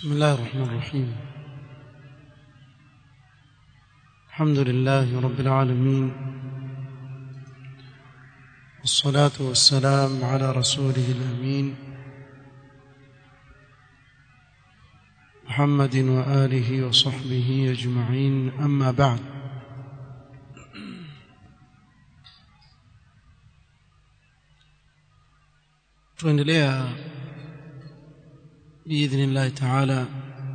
بسم الله الرحمن الرحيم الحمد لله رب العالمين والصلاة والسلام على رسوله الأمين محمد وآله وصحبه أجمعين أما بعد tuendelea biidhnillahi taala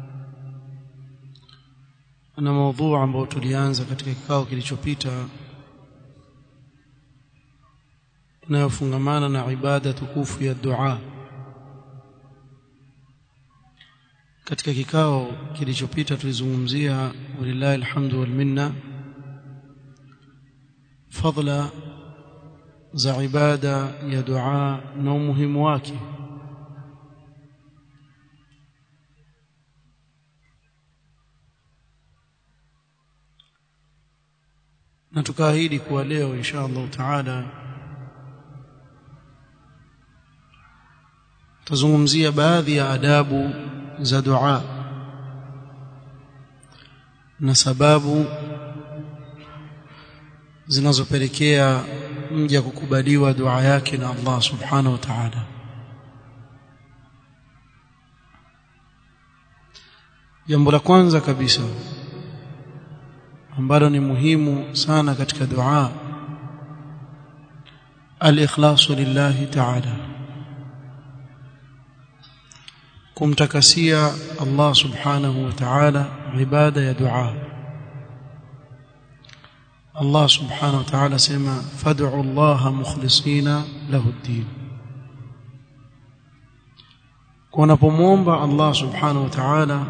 na maudhuu ambao tulianza katika kikao kilichopita inayofungamana na ibada tukufu ya dua katika kikao kilichopita tulizungumzia walillahi alhamdu wal minna fadla za ibada ya dua na umuhimu wake na tukaahidi kuwa leo insha Allah taala tazungumzia baadhi ya adabu za dua na sababu zinazopelekea mja kukubaliwa dua yake na Allah subhanahu wa ta'ala jambo la kwanza kabisa ambalo ni muhimu sana katika dua al-ikhlasu lillahi ta'ala kumtakasia Allah subhanahu wa ta'ala ibada ya dua Allah subhanahu wa ta'ala sema fad'u Allah mukhlisina lahu ad-din kunapomwomba Allah subhanahu wa ta'ala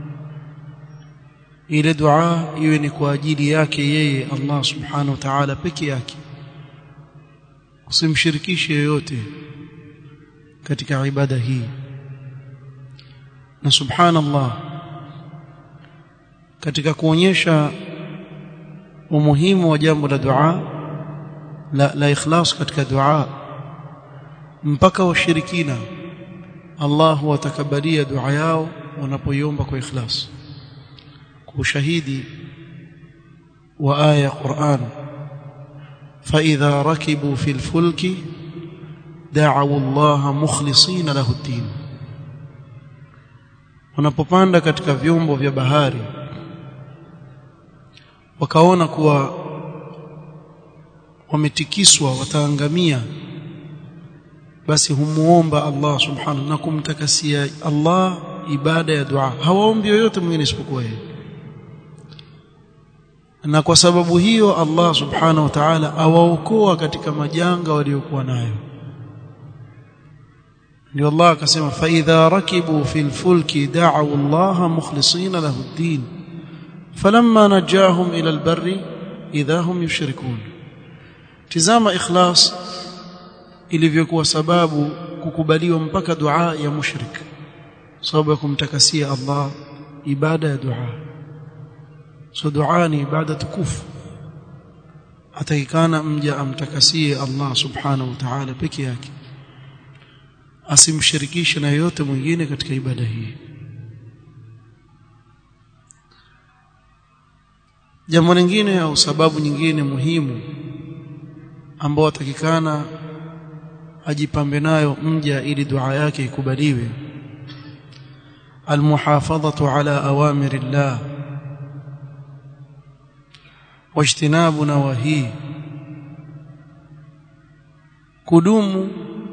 ile dua iwe ni kwa ajili yake yeye Allah subhanahu wa ta'ala peke yake usimshirikishe yoyote katika ibada hii na subhanallah katika kuonyesha umuhimu wa jambo la dua la, la ikhlas katika dua mpaka washirikina Allah watakabalia dua yao wanapoiomba kwa ikhlas kwa ushahidi wa aya Qur'an فإذا ركبوا في الفلك دعوا الله مخلصين له الدين wanapopanda katika vyombo vya bahari wakaona kuwa wametikiswa wataangamia basi humuomba Allah subhanahu na kumtakasia Allah ibada ya dua hawaombi yoyote mwingine isipokuwa yeye na kwa sababu hiyo Allah subhanahu wa ta'ala awaokoa katika majanga waliokuwa nayo ndio Allah akasema fa idha rakibu fil fulki da'u Allah mukhlisina lahu ad-din falamma najahum ila al-barri idha hum yushrikun tizama ikhlas ilivyokuwa sababu kukubaliwa mpaka dua ya mushrik sababu ya kumtakasia Allah ibada ya dua so dua ni ibada tukufu atakikana mja amtakasie Allah subhanahu wa ta'ala peke yake asimshirikishe na yote mwingine katika ibada hii jambo lingine au sababu nyingine muhimu ambao atakikana ajipambe nayo mja ili dua yake ikubaliwe almuhafadhatu ala awamiri llah wajtinabu nawahi kudumu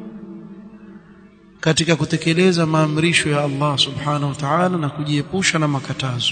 katika kutekeleza maamrisho ya Allah subhanahu wa ta'ala na kujiepusha na makatazo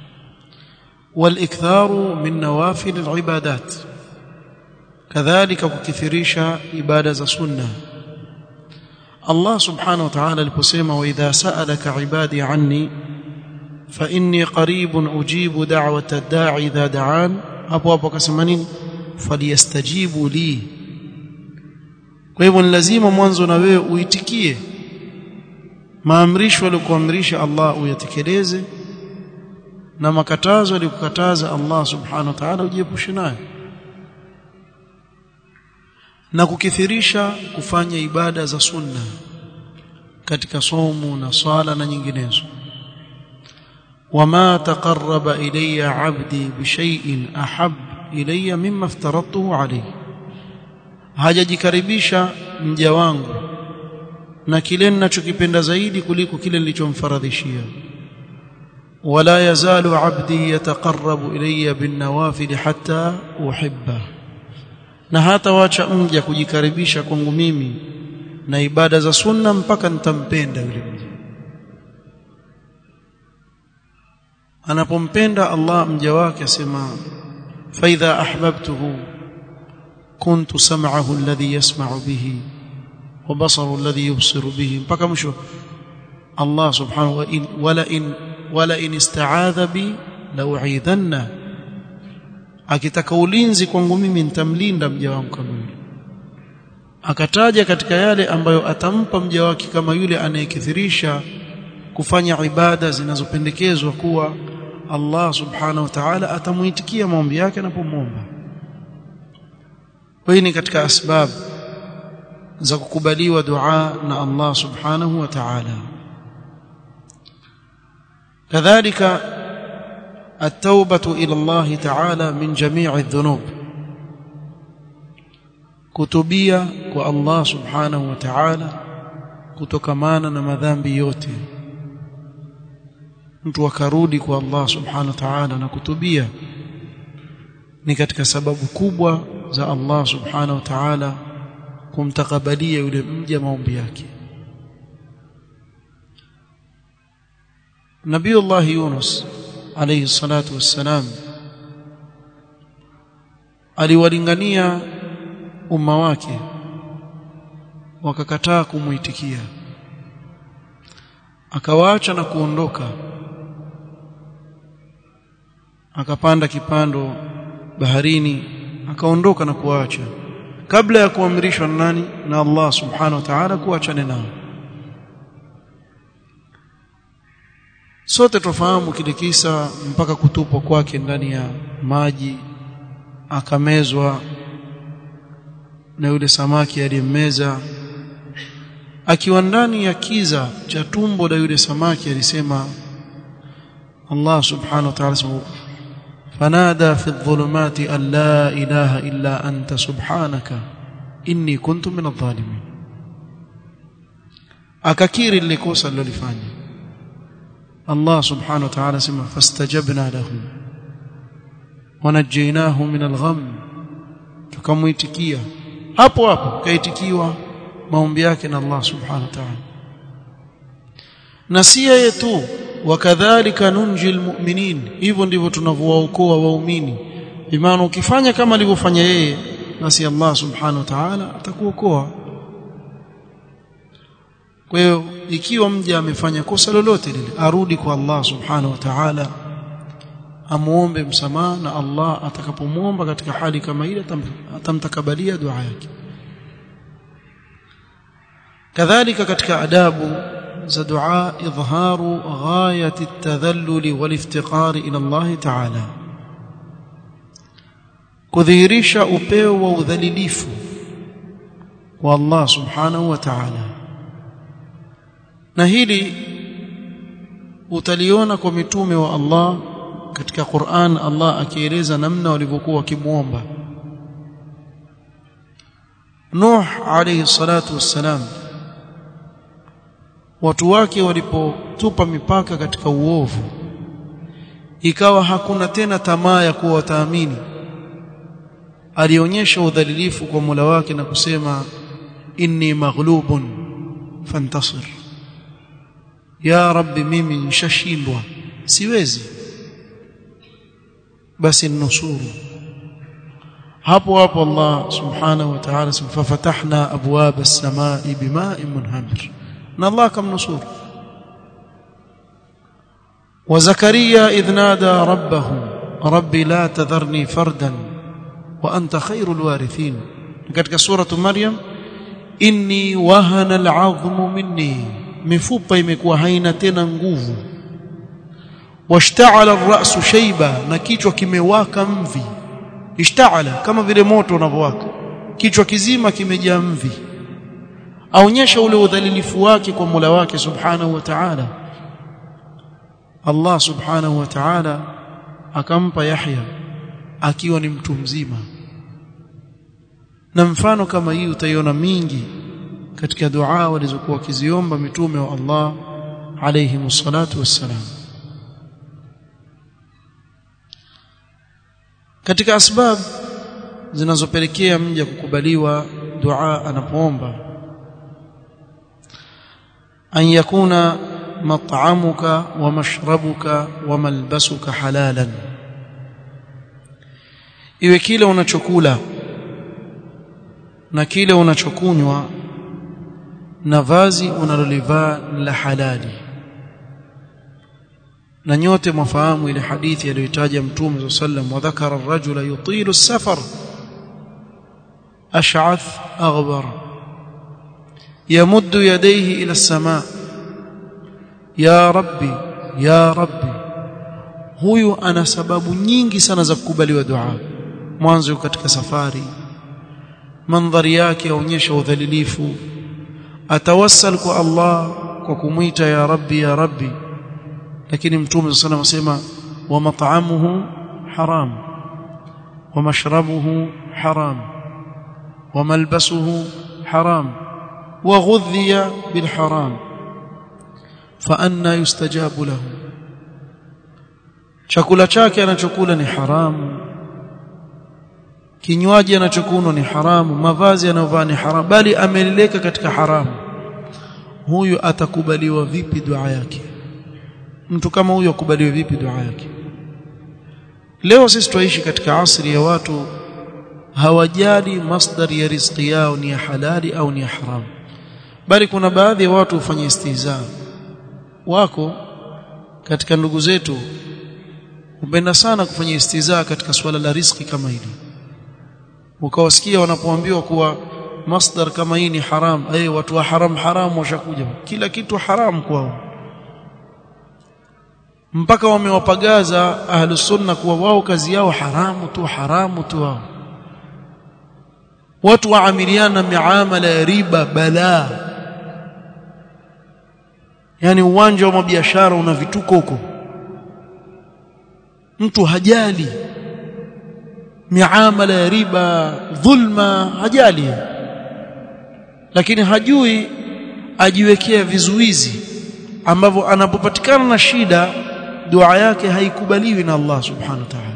والاكثار من نوافل العبادات كذلك kukithirisha ibada za sunna Allah subhanahu wa ta'ala aliposema wa idha sa'alaka ibadi anni fa inni qaribun ujibu da'wata ad-da'i idha da'an hapo hapo akasema nini falyastajibu li kwa hivyo ni lazima mwanzo na wewe uitikie maamrisho aliyokuamrisha Allah uyatekeleze na makatazo aliyokukataza Allah subhanahu wa ta'ala ujiepushe nayo na kukithirisha kufanya ibada za sunna katika somo na swala na nyinginezo وما تقرب الي عبدي بشيء احب الي مما افترضته عليه hajajikaribisha mja wangu na kile ninachokipenda zaidi kuliko kile nilichomfaradhishia wala yazalu abdi yataqarrabu ilayya bin nawafil hatta uhibba na hata wacha mja kujikaribisha kwangu mimi na ibada za sunna mpaka nitampenda yule mja anapompenda Allah mja wake asema fa idha ahbabtuhu kuntu sam'ahu alladhi yasma'u bihi wa basaru alladhi yubsiru bihi mpaka mwisho Allah subhanahu wa in wala in wala in ista'adha bi la'u'idhanna akitaka ulinzi kwangu mimi nitamlinda mja wangu kama yule akataja katika yale ambayo atampa mja wake kama yule anayekithirisha kufanya ibada zinazopendekezwa kuwa Allah subhanahu wa ta'ala atamuitikia maombi yake anapomwomba hii ni katika asbab za kukubaliwa dua na Allah subhanahu wa ta'ala kadhalika التوبة إلى الله تعالى من جميع الذنوب kutubia kwa Allah subhanahu wa ta'ala kutokamana na madhambi yote mtu akarudi kwa Allah subhanahu wa ta'ala na kutubia ni katika sababu kubwa za Allah subhanahu wa ta'ala kumtakabalia yule mja maombi yake Nabiullah Yunus alayhi salatu wassalam aliwalingania umma wake wakakataa kumuitikia akawaacha na kuondoka akapanda kipando baharini akaondoka na kuacha kabla ya kuamrishwa na nani na Allah subhanahu wa ta'ala kuachane nao sote tufahamu kile kisa mpaka kutupwa kwake ndani ya maji akamezwa na yule samaki aliyemmeza akiwa ndani ya kiza cha tumbo la yule samaki alisema Allah subhanahu wa ta'ala fanada fi dhulumati an la ilaha illa anta subhanaka inni kuntu min adh-dhalimin akakiri lile kosa alilofanya Allah subhanahu wa ta'ala sema fastajabna lahu wanajinahu min al-gham tukamuitikia hapo hapo kaitikiwa maombi yake na Allah subhanahu wa ta'ala na si yeye tu wakadhalika nunjil mu'minin hivyo ndivyo tunavyowaokoa waumini bimaana ukifanya kama alivyofanya yeye basi Allah subhanahu wa ta'ala atakuokoa kwa hiyo ikiwa mja amefanya kosa lolote lile arudi kwa Allah subhanahu wa ta'ala amuombe msamaha na Allah atakapomwomba katika hali kama ile atamtakabalia dua yake kadhalika katika adabu za dua idharu ghayati at-tadhallul wal-iftiqar ila Allah ta'ala kudhihirisha upeo wa udhalilifu wa Allah subhanahu wa ta'ala na hili utaliona kwa mitume wa Allah katika Qur'an Allah akieleza namna walivyokuwa wakimuomba Nuh alayhi salatu wassalam watu wake walipotupa mipaka katika uovu ikawa hakuna tena tamaa ya kuwa wataamini alionyesha udhalilifu kwa Mola wake na kusema inni maghlubun fantasir ya rabbi mimi nishashindwa siwezi basi nusuru hapo hapo Allah subhanahu wa ta'ala fafatahna abwab as-samaa'i bima'in munhamir na Allah kamnusuru wa Zakaria idh nada rabbahu rabbi la tadharni fardan wa anta khairul warithin katika suratu maryam inni wahana al'azmu minni mifupa imekuwa haina tena nguvu washta'ala ar-ra'su shayba na kichwa kimewaka mvi ishta'ala kama vile moto unavyowaka kichwa kizima kimejaa mvi aonyesha ule udhalilifu wake kwa Mola wake subhanahu wa ta'ala Allah subhanahu wa ta'ala akampa Yahya akiwa ni mtu mzima na mfano kama hii utaiona mingi katika dua walizokuwa wakiziomba mitume wa Allah alayhi msalatu wassalam katika asbab zinazopelekea mja kukubaliwa dua anapoomba an yakuna mat'amuka wa mashrabuka wa malbasuka halalan iwe kile unachokula na kile unachokunywa na vazi unalolivaa la halali na nyote mwafahamu ile hadithi aliyotaja mtume sallam wa dhakara ar-rajula yutilu as-safar ash'ath aghbar yamuddu yadayhi ila as-samaa ya rabbi ya rabbi huyu ana sababu nyingi sana za kukubaliwa dua mwanzo katika safari mandhari yake yaonyesha udhalilifu atawassal kwa Allah kwa kumwita ya rabbi ya rabbi lakini mtume sallallahu alayhi wasallam asema wa mat'amuhu haram wa mashrabuhu haram wa malbasuhu haram wa ghudhiya bil haram fa anna yustajabu lahu chakula chake anachokula ni haramu kinywaji anachokunywa ni haramu mavazi anayovaa ni haramu bali ameleleka katika haramu huyu atakubaliwa vipi dua yake mtu kama huyu akubaliwe vipi dua yake leo sisi tuishi katika asri ya watu hawajali masdari ya riziki yao ni ya halali au ni ya haramu bali kuna baadhi ya watu hufanya istihza wako katika ndugu zetu hupenda sana kufanya istihza katika suala la riziki kama hili ukawasikia wanapoambiwa kuwa masdar kama hii ni haram eh watu wa haram haram washakuja kila kitu haram kwao mpaka wamewapagaza ahlus sunna kuwa wao kazi yao haramu tu haramu tu wao watu waamiliana miamala ya riba balaa yani uwanja wa biashara una vituko huko mtu hajali miamala ya riba dhulma hajali lakini hajui ajiwekea vizuizi ambavyo anapopatikana na shida dua yake haikubaliwi na Allah subhanahu wa ta'ala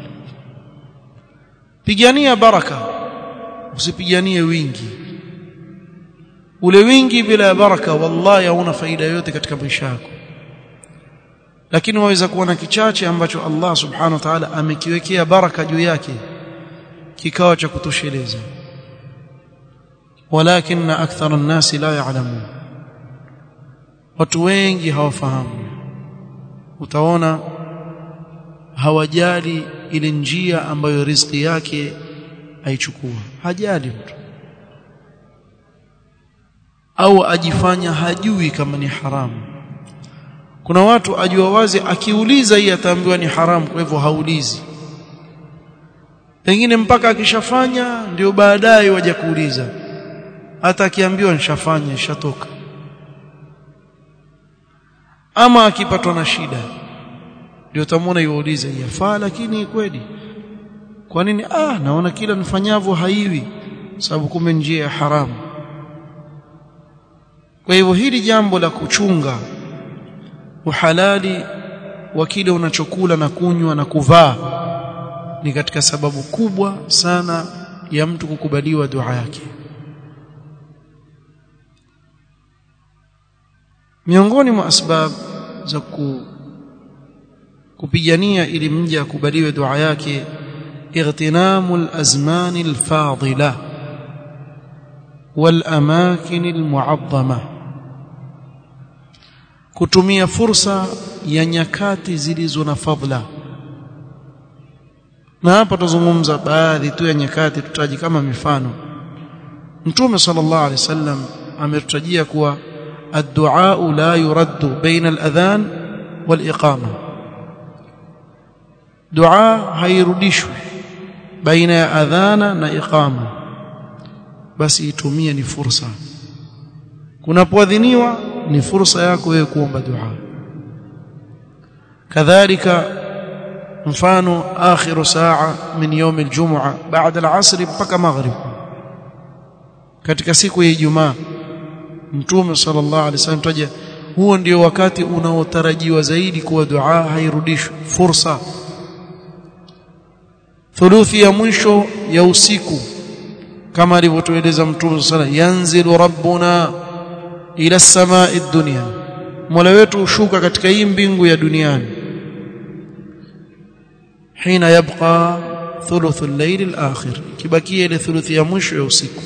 pigania baraka usipiganie wingi ule wingi bila baraka wallahi hauna faida yote katika maisha yako lakini waweza kuwa na kichache ambacho Allah subhanahu wa ta'ala amekiwekea baraka juu yake kikawa cha kutosheleza walakin akthara an-nas la ya'lamun watu wengi hawafahamu utaona hawajali ile njia ambayo riziki yake aichukua hajali mtu au ajifanya hajui kama ni haramu kuna watu ajua wazi akiuliza hii ataambiwa ni haramu kwa hivyo haulizi pengine mpaka akishafanya ndio baadaye waje kuuliza hata akiambiwa nishafanya ishatoka ama akipatwa na shida ndio tamwona yuulize yafaa lakini kweli kwa nini ah naona kila nifanyavyo haiwi sababu kumbe njia ya haramu kwa hivyo hili jambo la kuchunga uhalali wa kile unachokula na kunywa na kuvaa ni katika sababu kubwa sana ya mtu kukubaliwa dua yake miongoni mwa asbab za ku, kupigania ili mja akubaliwe dua yake اغتنام الازمان الفاضله والاماكن المعظمه kutumia fursa ya nyakati zilizo na fadhila na hapa tuzungumza baadhi tu ya nyakati tutaji kama mifano mtume sallallahu alaihi wasallam ametutajia kuwa الدعاء لا يرد بين الأذان والإقامة دعاء hairudishwi baina ya adhana na iqama basi itumie ni fursa kunapoadhiniwa ni fursa yako wewe kuomba dua kadhalika mfano akhiru saa min yawm aljum'a baada alasr mpaka maghrib katika siku ya Ijumaa Mtume sallallahu alaihi wasallam taja huo ndio wakati unaotarajiwa zaidi kuwa dua hairudishwi fursa thuluthi ya mwisho ya usiku kama alivyotueleza Mtume sallallahu yanzilu rabbuna ila samai dunya Mola wetu hushuka katika hii mbingu ya duniani hina yabqa thuluthu al-layl al-akhir kibakia ile thuluthi ya mwisho ya usiku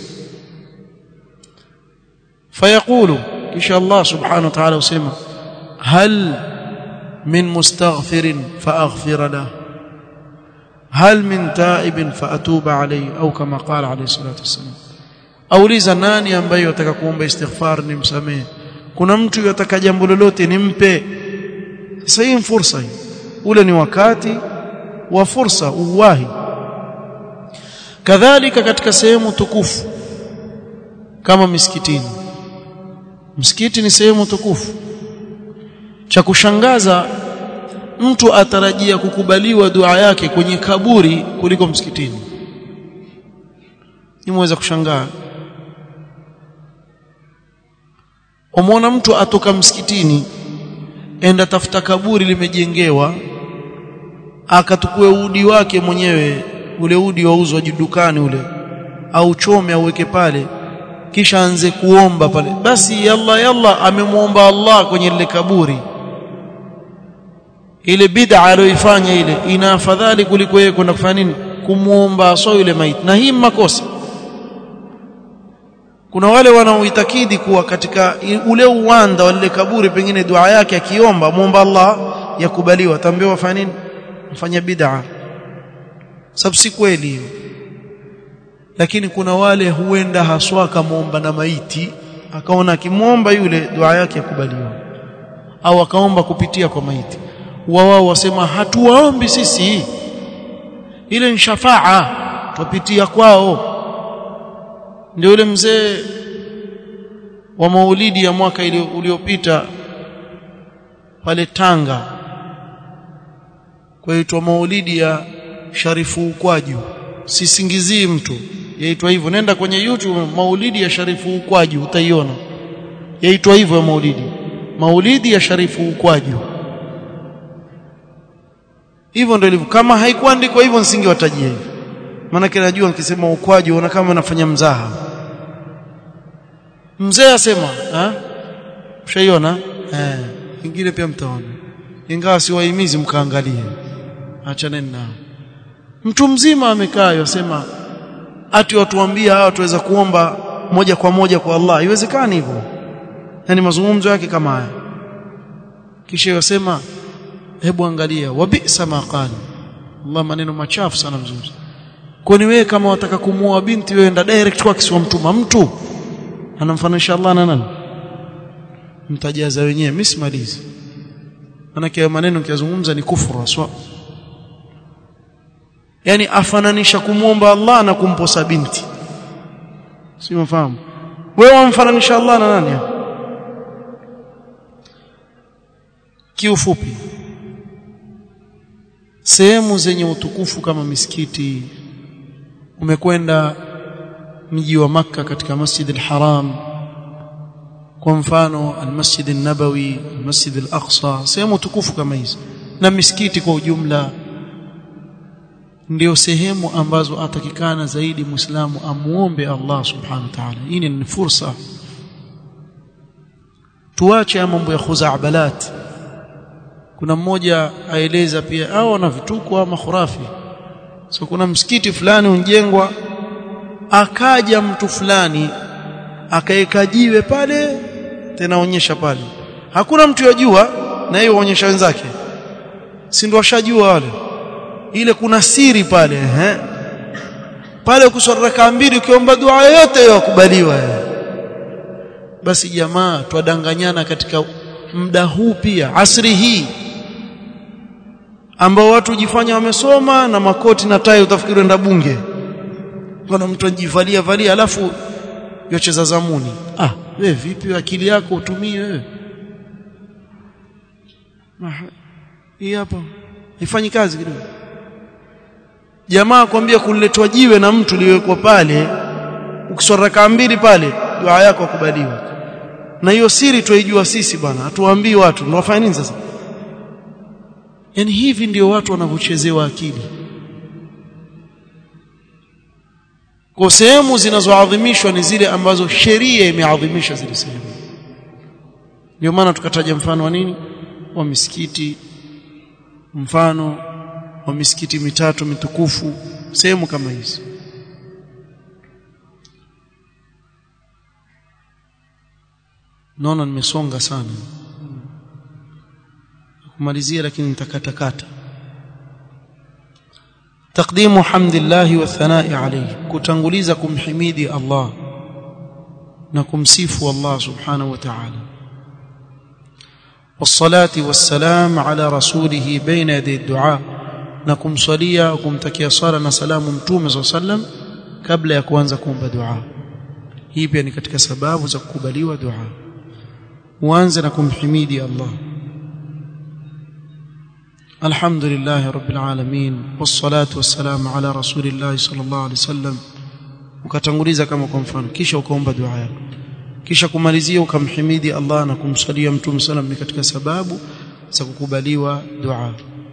fayaqulu kisha Allah subhanahu wa ta'ala usema hal min mustaghfirin faaghfir lahu hal min taibin faatuba alayhi au kama qala alayhi salatu wasallam auliza nani ambaye yataka kuomba istighfar nimsamehe kuna mtu yataka jambo lolote nimpe sasa hii fursa hii ule ni wakati wa fursa uwahi kadhalika katika sehemu tukufu kama misikitini msikiti ni sehemu tukufu cha kushangaza mtu atarajia kukubaliwa dua yake kwenye kaburi kuliko msikitini nimeweza kushangaa umwona mtu atoka msikitini enda tafuta kaburi limejengewa akatukue udi wake mwenyewe ule udi wauzwa dukani ule au chome auweke pale kisha anze kuomba pale basi yalla yalla amemwomba Allah kwenye lile kaburi ile bid'a aliyoifanya ile ina afadhali kuliko yeye kwenda kufanya nini kumuomba so yule maiti na hii makosa kuna wale wanaoitakidi kuwa katika ule uwanda wa lile kaburi pengine dua yake akiomba muomba Allah yakubaliwa tambiwa fanya nini mfanya bid'a sababu si kweli hiyo lakini kuna wale huenda haswa akamuomba na maiti akaona akimwomba yule dua yake yakubaliwa au akaomba kupitia kwa maiti wao wasema hatuwaombi sisi ile ni shafaa tupitia kwao ndio yule mzee wa maulidi ya mwaka uliopita pale Tanga kwaitwa maulidi ya Sharifu Ukwaju sisingizii mtu yaitwa hivyo nenda kwenye YouTube maulidi ya Sharifu Ukwaju utaiona yaitwa hivyo ya maulidi maulidi ya Sharifu Ukwaju hivyo ndio ilivyo kama haikuandikwa hivyo nisingewatajia hivyo maana najua nikisema ukwaju una kama nafanya mzaha mzee asema eh ushaiona eh ingine pia mtaona ingawa siwahimizi mkaangalie achaneni nao mtu mzima amekaa yosema ati watuambia hawa tuweza kuomba moja kwa moja kwa Allah haiwezekani hivyo yani mazungumzo yake kama haya kisha yosema hebu angalia wabisa maqala Allah maneno machafu sana mzuri kwani wewe kama wataka kumuoa binti wewe enda direct kwa kisiwa mtuma mtu anamfananisha Allah na nani mtajaza wenyewe mimi simalizi manake maneno kiazungumza ni kufuru aswa yani afananisha kumwomba Allah na kumposa binti si mfahamu wewe wamfananisha Allah na nani kiufupi sehemu zenye utukufu kama misikiti umekwenda mji wa maka katika Masjid al-Haram kwa mfano al-Masjid an-Nabawi al-Masjid al-Aqsa sehemu tukufu kama hizi na misikiti kwa ujumla ndio sehemu ambazo atakikana zaidi muislamu amuombe Allah subhanahu wa ta'ala hii ni fursa tuache mambo ya khuza'balat kuna mmoja aeleza pia au ana vituko ama khurafi so kuna msikiti fulani unjengwa akaja mtu fulani akaeka jiwe pale tena onyesha pale hakuna mtu yajua na yeye onyesha wenzake si ndio washajua wale ile kuna siri pale ehe pale kuswali raka mbili ukiomba dua yoyote yakubaliwa basi jamaa twadanganyana katika muda huu pia asri hii ambao watu jifanya wamesoma na makoti na tai utafikiri enda bunge kuna mtu anajivalia valia alafu yocheza zamuni ah wewe vipi akili yako utumie wewe hii hapa haifanyi kazi kidogo jamaa kwambia kuletwa jiwe na mtu liwekwa pale ukiswali rakaa mbili pale dua yako kubaliwa na hiyo siri tuijua sisi bwana hatuwaambii watu ndio wafanya nini sasa yani hivi ndio watu wanavyochezewa akili kwa sehemu zinazoadhimishwa ni zile ambazo sheria imeadhimisha zile sehemu ndio maana tukataja mfano wa nini wa misikiti mfano wa misikiti mitatu mitukufu sehemu kama hizi naona nimesonga sana kumalizia lakini nitakatakata تقديم حمد الله والثناء عليه كتنغليز كمحميدي الله نكمسيف الله سبحانه وتعالى والصلاة والسلام على رسوله بين يدي الدعاء نكم صليا وكم تكيا صلاة سلام متوم صلى الله عليه وسلم قبل ya kuanza kuomba dua hii pia ni katika sababu za kukubaliwa dua uanze na kumhimidi Allah الحمد لله رب العالمين والصلاة والسلام على رسول الله صلى الله عليه وسلم ukatanguliza kama kwa mfano kisha ukaomba dua yako kisha kumalizia ukamhimidi Allah na kumsalia mtume sallam ni katika sababu za kukubaliwa dua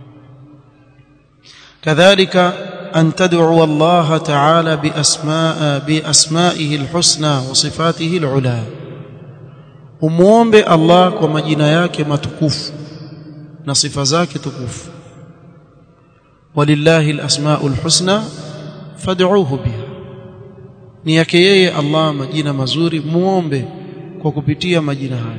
kadhalika an tad'u Allah ta'ala bi asmaa bi asma'ihi alhusna wa sifatihi alula umuombe Allah kwa majina yake matukufu na sifa zake tukufu walillahi alasmaul husna fad'uuhu biha ni yake yeye Allah majina mazuri muombe kwa kupitia majina hayo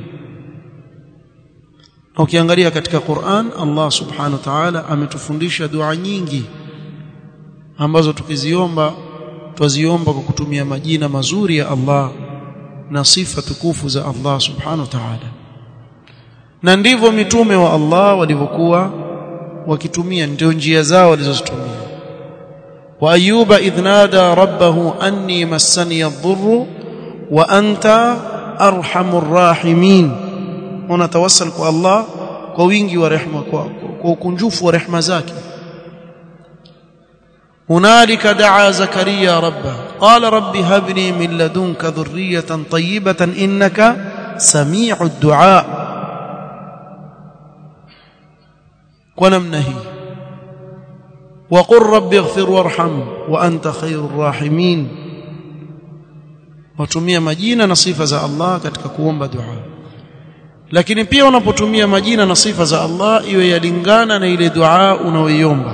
na ukiangalia katika Qur'an Allah subhanahu wa ta'ala ametufundisha dua nyingi ambazo tukiziomba twaziomba kwa kutumia majina mazuri ya Allah na sifa tukufu za Allah subhanahu wa ta'ala na ndivyo mitume wa Allah walivyokuwa wakitumia ndio njia zao walizozitumia wa ayuba idh nada rabbahu anni massani ad-dhurru wa anta arhamur rahimin unatawassal kwa Allah kwa wingi wa rehema kwa, kwa ukunjufu wa rehema zake هنالك دعا زكريا ربه قال رب هب لي من لدنك ذرية طيبة إنك سميع الدعاء ونمنا هي وقل رب اغفر وارحم وأنت خير الراحمين watumia majina na sifa za Allah katika kuomba dua lakini pia unapotumia majina na sifa za Allah iwe yalingana na ile dua unaoiomba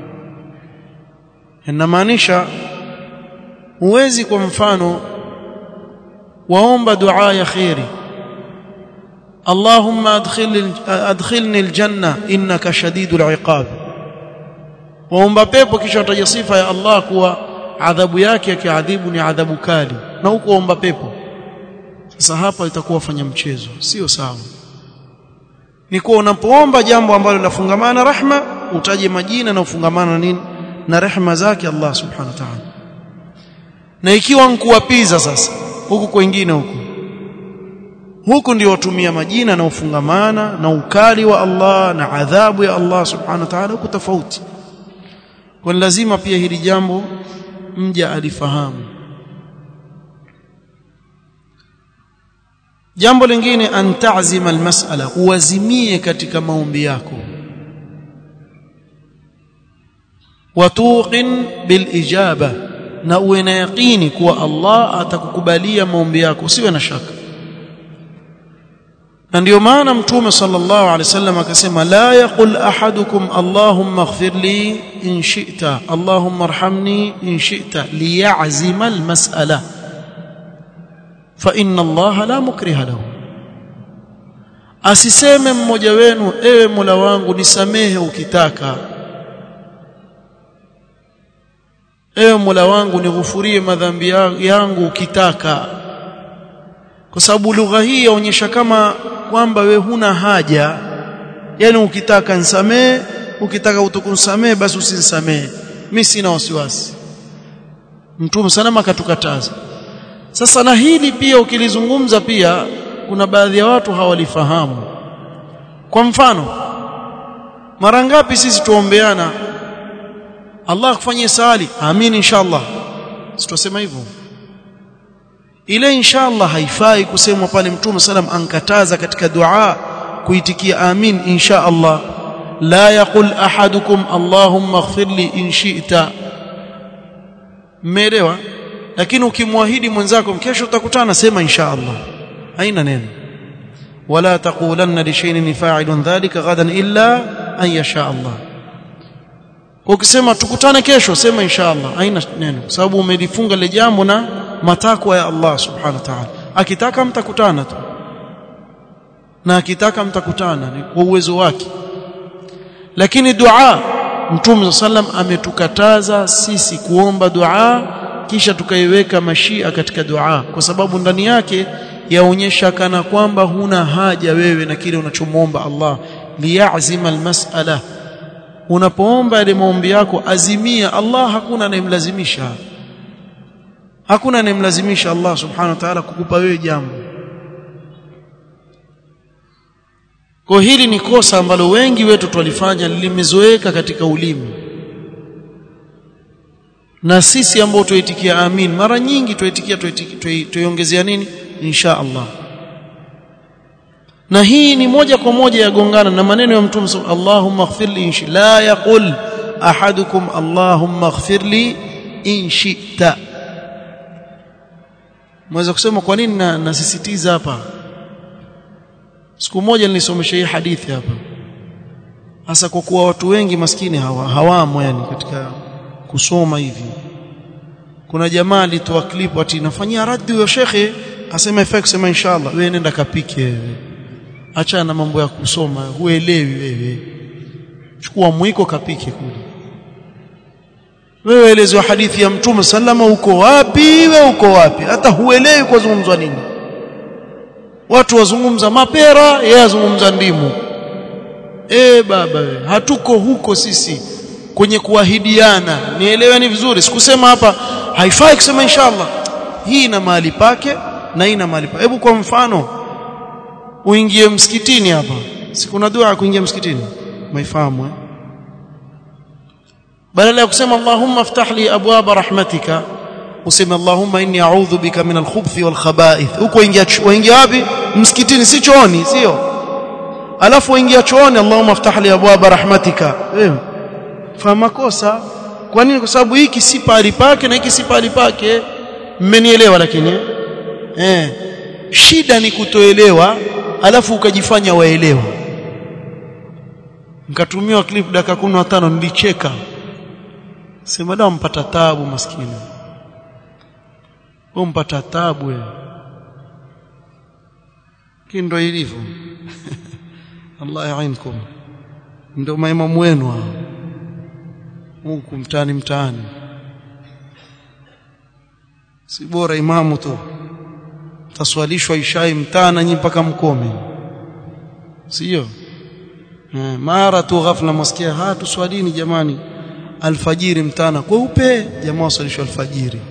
inamaanisha huwezi kwa mfano waomba dua ya khairi اللهم ادخل ادخلني الجنه انك شديد العقاب waomba pepo kisha utaja sifa ya Allah kuwa adhabu yake akiadhibu ni adhabu kali na huko omba pepo sasa hapa itakuwa fanya mchezo sio sawa ni kuwa unapoomba jambo ambalo linafungamana rahma utaje majina na ufungamana nini na rehema zake Allah subhanahu wa ta'ala na ikiwa nkuwapiza sasa huku kwingine huku huku ndio watumia majina na ufungamana na ukali wa Allah na adhabu ya Allah subhanahu wa ta'ala huku tofauti kwa lazima pia hili jambo mja alifahamu jambo lingine an ta'zima almas'ala uwazimie katika maombi yako watuqin bilijaba na uwe na yaqini kuwa Allah atakukubalia maombi yako usiwe na shaka na ndio maana mtume sallallahu alaihi wasallam akasema la yaqul ahadukum allahumma ighfir li in shi'ta allahumma arhamni in shi'ta liya'zima almas'ala fa inna Allah la mukriha lahu asiseme mmoja wenu ewe Mola wangu nisamehe ukitaka ewe Mola wangu nighufurie madhambi yangu ukitaka kwa sababu lugha hii yaonyesha kama kwamba we huna haja yani ukitaka nisamee ukitaka utukunsamee basi usinisamee mimi sina wasiwasi mtume salama akatukataza sasa na hili pia ukilizungumza pia kuna baadhi ya watu hawalifahamu kwa mfano mara ngapi sisi tuombeana Allah akufanyie sali amin inshallah situsema hivyo ile inshallah haifai kusemwa pale mtume sallam ankataza katika dua kuitikia amin insha Allah la yaqul ahadukum allahumma ighfir li in shi'ta mmeelewa lakini ukimwahidi mwenzako kesho utakutana sema insha Allah haina neno wala taqulanna li shay'in fa'ilun dhalika ghadan illa an yasha Allah ukisema tukutane kesho sema insha Allah haina neno sababu umelifunga ile jambo na matakwa ya Allah subhanahu wa ta'ala akitaka mtakutana tu na akitaka mtakutana ni kwa uwezo wake lakini dua Mtume sallam ametukataza sisi kuomba dua kisha tukaiweka mashia katika dua kwa sababu ndani yake yaonyesha kana kwamba huna haja wewe na kile unachomwomba Allah liyazima almas'ala unapoomba ile maombi yako azimia Allah hakuna anayemlazimisha hakuna anayemlazimisha Allah subhanahu wa ta'ala kukupa wewe jambo kwa hili ni kosa ambalo wengi wetu twalifanya limezoeka katika ulimi na sisi ambao tuitikia amin mara nyingi tuitikia tuiongezea nini insha Allah na hii ni moja kwa moja yagongana na maneno ya mtume Allahumma ighfirli in la yaqul ahadukum Allahumma ighfirli in shi'ta mweza kusema kwa nini nasisitiza hapa siku moja nilisomesha hii hadithi hapa hasa kwa kuwa watu wengi maskini hawa hawamo yani katika kusoma hivi kuna jamaa alitoa clip ati nafanyia raddi huyo shekhe asema ifai kusema inshallah wewe nenda kapike wewe acha na mambo ya kusoma huelewi wewe chukua mwiko kapike kule wewe elezo hadithi ya mtume sallama uko wapi wewe uko wapi hata huelewi kwa zungumzwa nini watu wazungumza mapera yeye azungumza ndimu eh baba we, hatuko huko sisi kwenye kuahidiana nieleweni vizuri sikusema hapa haifai kusema inshallah hii ina mahali pake na ina mahali pake hebu kwa mfano uingie msikitini hapa si kuna dua ya kuingia msikitini maifahamu eh badala ya kusema allahumma iftah li abwaba rahmatika useme allahumma inni a'udhu bika min al-khubuthi wal khaba'ith huko ingia waingia wapi msikitini si chooni sio alafu waingia chooni allahumma iftah li abwaba rahmatika wewe fa makosa kwa nini kwa sababu hiki si pali pake na hiki si pali pake mmenielewa lakini eh shida ni kutoelewa alafu ukajifanya waelewa nikatumiwa clip dakika 15 nilicheka sema dawa mpata taabu maskini wewe mpata taabu wewe kindo ilivyo Allah yainkum ndio maimamu wenu hao huku mtaani mtaani si bora imamu tu taswalishwa ishai mtana nyi mpaka mkome sio mara tu ghafla msikia ha tuswalini jamani alfajiri mtana kweupe jamaa waswalishwa alfajiri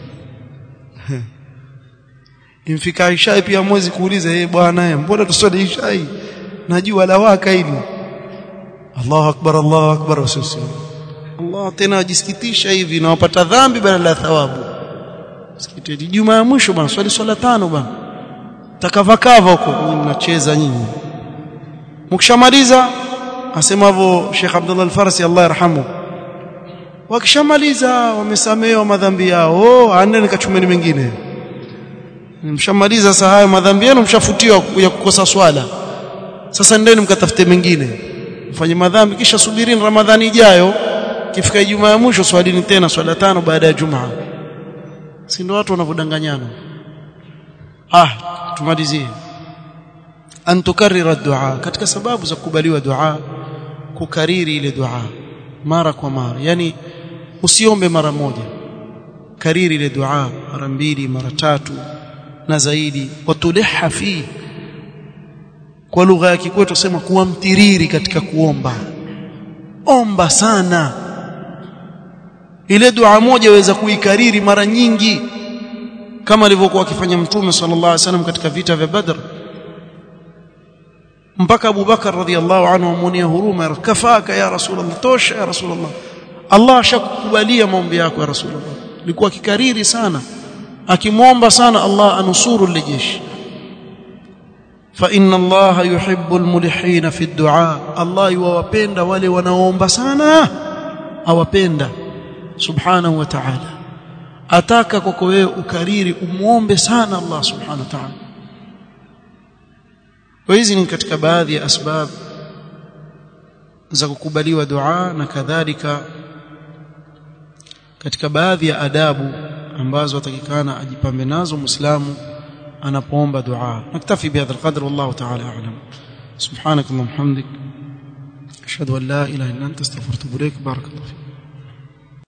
imfika ishai pia mwezi kuuliza yeye bwana mbona tuswali ishai najua lawaka hili Allahu akbar Allahu akbar wasisi Allah tena ajisikitisha hivi na wapata dhambi badala ya thawabu sikiteti juma ya mwisho bwana swali swala tano bwana takavakava huko mnacheza nyinyi mkishamaliza asema hivyo Sheikh Abdullah Al-Farsi Allah yarhamu wakishamaliza wamesamehewa madhambi yao oh anene kachumeni mengine mshamaliza sasa hayo madhambi yenu mshafutiwa ya kukosa swala sasa ndeni mkatafute mengine mfanye madhambi kisha subirini ramadhani ijayo kifika Ijumaa ya mwisho swalini tena swala tano baada ya Jumaa si ndio watu wanavodanganyana ah tumalizie an tukarrira dua katika sababu za kukubaliwa dua kukariri ile dua mara kwa mara yani usiombe mara moja kariri ile dua mara mbili mara tatu na zaidi watuliha fi kwa lugha ya kikwetu tusema kuwa mtiriri katika kuomba omba sana ile dua moja waweza kuikariri mara nyingi kama alivyokuwa akifanya mtume sallallahu alaihi wasallam katika vita vya Badr mpaka Abu Bakar radhiallahu anhu amuonea huruma kafaka ya rasulullah tosha ya rasulullah Allah ashakukubalia maombi yako ya rasulullah alikuwa kikariri sana akimwomba sana Allah anusuru lile jeshi fa inna Allah yuhibbu almulihin fi ad-du'a Allah yuwapenda wale wanaoomba sana awapenda subhanahu wa ta'ala ataka kwako wewe ukariri umuombe sana Allah subhanahu wa ta'ala kwa hizi ni katika baadhi ya asbab za kukubaliwa dua na kadhalika katika baadhi ya adabu ambazo atakikana ajipambe nazo muislamu anapoomba dua naktafi bihadha alqadr wallahu ta'ala a'lam subhanak allahumma hamdik ashhadu an la ilaha illa anta astaghfiruka wa atubu ilaik barakallahu